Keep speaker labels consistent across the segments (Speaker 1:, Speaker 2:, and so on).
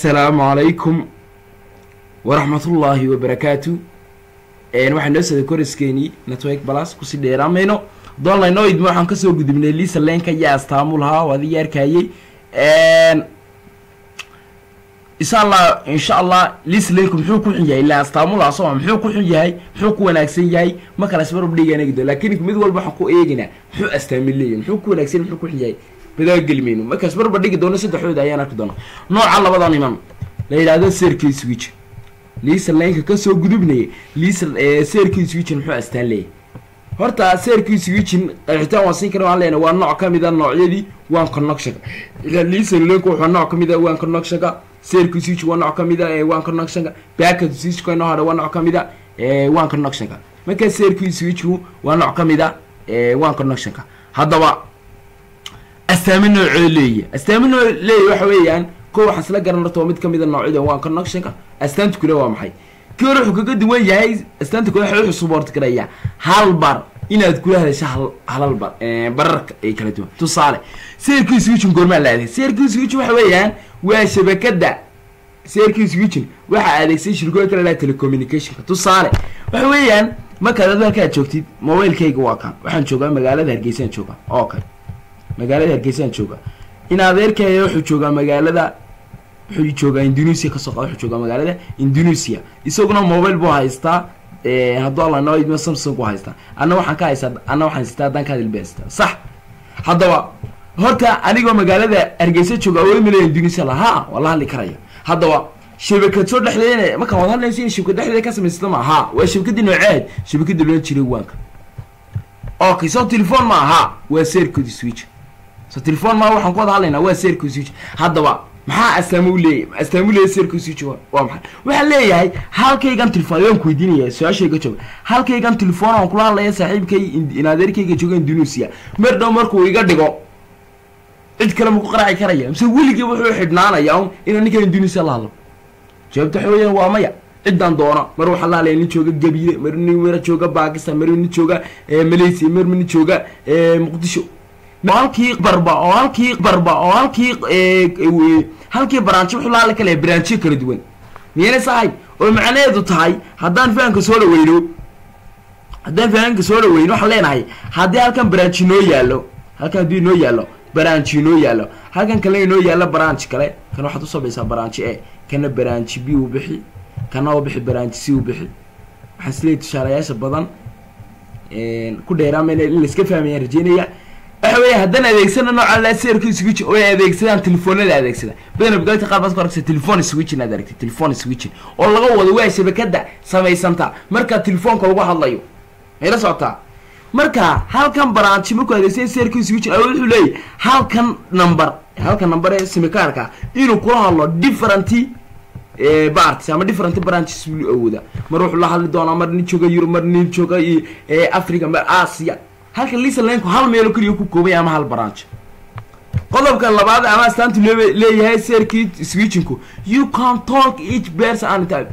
Speaker 1: assalaamu calaykum waraxmatullaahi wabarakaatu waxaa noo socday koriskeenii network balas kusii dheeraamayno doonlayno idma waxaan kasoo gudubnay lisa lenka iyo astaamu lahaa oo adiga arkayay insha allah insha allah lisa lenku muxuu ku xun yahay ila astaamu lahaa soo muxuu ku xun yahay muxuu ku wanaagsan yahay ma kala isbarab dhigaan eegi doon lakin mid walba waxaan ku eegaynaa muxuu astaami leeyahay muxuu ku wanaagsan muxuu ku xun yahay badaagelmayno markaas barba dhigi doono saddexdooda ayaan arki doona nooca labada niman la yidhaahdo serkey switch lisa laynka kasoo gudubnaya lisa serkey switchin muxuu astaan leeyahay horta serkey switchin qeexitaan waan siin kara waan leenahay waa nooc kamid a noocyadii one connectionka ila lisa laynka wuxuu nooc kamid a one connectionka serkey switch waa nooc kamid a one connectionka packet switchka inoo hadha waa nooc kamid a one connectionka marka serkey switchku waa nooc kamid a one connectionka haddaba astaami noocoo leeya astaami noo leeya waxa weeyaan ko waxaan isla garan horta waa mid kamid a noocyada one connectionka astaanta kule waa maxay kii hore wuxuu kaga duwan yahay astaanta kule waxa wuxuu support garaya hal bar inaad kula hadasho hal halal bar bararka ay kala duwan tusaale serkii switchin goormaa la adeeg serkii switchin waxa weeyaan waa shabakada serkii switchin waxaa adeegsay shirkooyin kala laha telecommunicationka tusaale waxa weeyaan markaad ad halkaad joogtid mobilekayga waa kan waxaan joogaa magaalada hargeysaan joogaa okay magaalada hargeysaan jooga in adeerkaya wuxuu joogaa magaalada wuxuu joogaa indonesia kasoo qada wuxuu joogaa magaalada indonesia isaguna mobile buu haystaa hadduu alla noo idmo samsung buu haystaa anna waxaan ka haystaa anna waxaan haystaa haddaan ka hadilba haystaa sax haddaba horta anigoo magaalada hargeysa jooga awood malaya indonesia lahaa waa la hadli karaya haddaba shabakad soo dhexdeedna markaan wad hadlaysa in shabakad dhexdeeda ka samaysata ma aha waa shabakadii nooceed shabakadii loolan jiray waanka okay so telephone ma aha waa sercody switch so telefon maa waxaan ku wada hadlaynaa waa serco switch haddaba maxaa astaamo leeyahy astaamo leeyahy serco switch waa maxay waxaan leeyahay halkaygan telefon ayaan ku weydiinaya su-aashayga jooga halkaygan telefon aan kula hadlaya saaxiibkay in adeerkayga jooga indonesia mar dhow markuu iga dhigo cid kale maku qaraaci karaya mise weligii wuxuu xidhnaanaya un inaan ninkan indonesia la hadlo jawaabta waxa weeyaan waa maya ciddaan doono mar waxaa la hadlaya nin jooga gabiile mar nin mara jooga bakistan mar nin jooga malaysia mar nin jooga muqdisho halkii barba oo halkii barba oo halkii halkii baraanji wuxuu laali kale baraanjiyo kala duwan miyayna sahay oo macnaheedu tahay haddaan fahanka soo dhaweyno haddaan fahanka soo dhaweyno waxaan leenahay haddii halkan baraanji noo yaallo halkan haddii noo yaallo baraanji noo yaallo halkan kale inoo yaallo baraanji kale kan waxaad usabaysaa baraanji e kana baraanji b u bixi kana u bixi baraanji c u bixi waxaan isleeyahy tusaalayaasha badan ku dheeraamayna in laiska fahmayaan rajeynaya waxa weya haddaan adeegsana nooca la serka switch oo ay adeegsadaan telefoonada adeegsada badana bugaalta qaar baad ku aragsa telefon switchin aad aragtay telefon switchin oo laga wado waa shabakada samaysanta marka telefoonka lagu hadlayo mayla socotaa marka halkan baraanji markuu adeegsan serka switchin awood wuxuu leeyahy halkan number halkan number ee simikaarka inuu kula hadlo different barts ama different branches buu awooda mar wuxuu la hadli doonaa mar nin jooga yurub mar nin jooga africa mar asia halka lisa lanku hal meelo keliya ku koobay ama hal branch qodobka labaad ama astaantu leeyahay serkii switchinku you can talk each person any time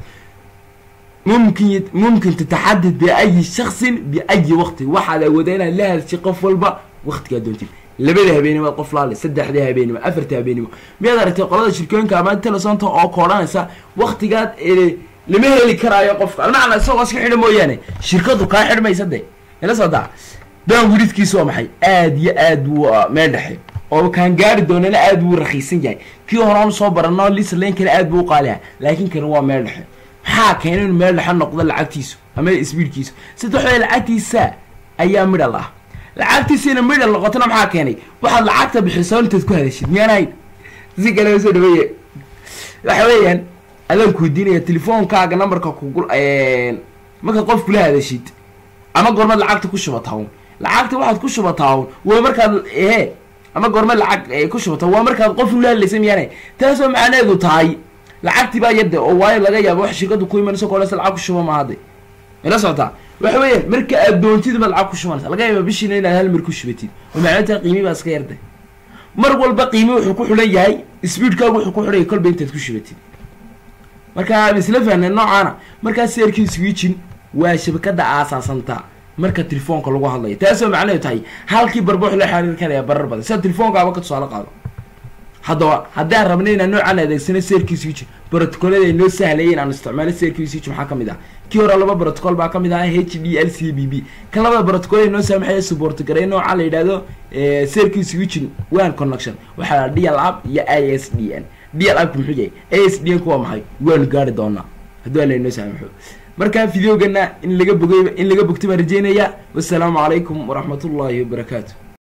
Speaker 1: mumkin mumkin tataxadad biayi shaksin biayi waqti waxaad awoodaa inaad la hadashay qof walba waqtigaa doontid labada habeenimo qof laale saddexda habeenimo afarta habeenimo miyaad aragtay qolada shirkooyinka ama telesonta oo koodhanaysa waqtigaad lama heli karaayo qofka almacna isagoo iska xidha mooyaane shirkadu kaa xidhmaysa de ila socdaa baan wiridkiisa waa maxay aada iyo aad buu meel dhexe oo kaan gaari doonana aad buu rakiisan yahay kii horaan soo barano lisa lankana aad buu uqaaliha laakiin kan waa meel dhexe maxaa keena inu meel dhexe noqdo lacagtiisu ama sbiidkiisu saddex way lacagtiisa ayaa midhal ah lacagtiisina midhal noqotona maxaa keenay waxaad lacagta bixiso intaad ku hadashid miyaan ahayn si kale soo dhaweeye waxa weeyaan adaan ku weydiinaya telefoonkaaga numberka kugu markaad qof kula hadashid ama goormaad lacagta ku shubataa un lacagta waxaad ku shubataa un waa markaad ehe ama goormaad lacag ku shubata waa markaad qof ula hadlaysa miyaana taasoo macnaheedu tahay lacagtii baa yadde oo waayo laga yaabo wax shirkadu ku imanayso koolesa lacag ku shuba ma hadde ila socotaa waxa weeyaan marka aad doontid baad lacag ku shubanaysa laga yaaba bishiina inaad hal mar ku shubatid oo macnaheetaa qiimi baa iska yarday mar walba qiimi wuxuu ku xidhan yahay speedkaagu wuxuu ku xidhan yahay kolba intaad ku shubatid marka isla fahnay noocaana markaa serkii switchin waa shabakada aasaasanta marka telefoonka lagu hadlayo taasoo macnaheedu tahay halkii barba wuxuu la xiriir karaya barar badan sida telefoonkaaba ka tusaale qaado haddaba haddaan rabna inaan noocaan adeegsano serki switch brotocolada ay noo sahlayay inaan isticmaalo serki switch maxaa kamid ah kii hore laba protocol baa kamid ah h d l c b b kan labada protocol ay noo saamaxaya support garay nooca la yidhahdo serki switching one connection waxaa la d l app iyo i s d n d l appka muxuu yahay a s d n ku waa maxay waanu gaari doonaa haddii ala inoo saamaxo marka videogana in laga bogay in laga bogtay baan rajeynaya wassalaamu calaykum waraxmat ullahi wabarakaatu